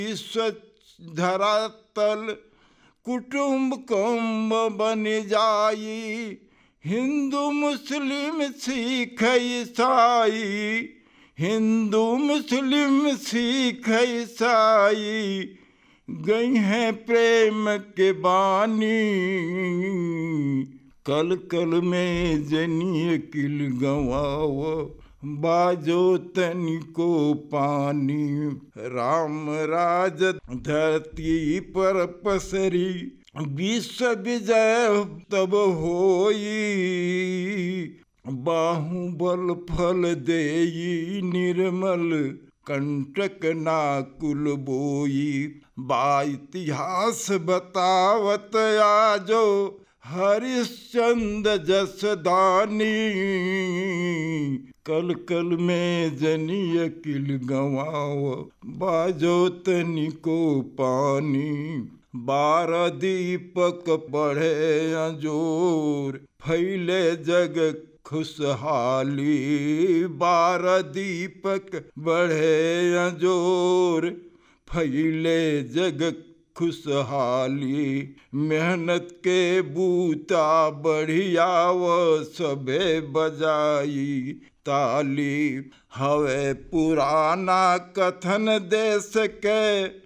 विश्व धरातल कुटुंब कुंभ बन जाई हिंदू मुस्लिम सिख ईसाई हिंदू मुस्लिम सिख ईसाई गई हैं प्रेम के बानी कल कल में जनिय किल गवाओ बाजो तनिको पानी राम राज धरती पर पसरी विश्व विजय तब होई बाहुबल फल देई निर्मल कंटक नाकुल बोई बा इतिहास बतावत आजो हरिश्चंद जसदानी कल कल में जनिय किल गवाओ बाजो तनिको पानी बारह दीपक बढ़े अजोर फैले जग खुशहाली बारह दीपक बढ़े अजोर फैले जग खुशहाली मेहनत के बूता बढ़िया व सबे बजाई ताली हवे पुराना कथन देश के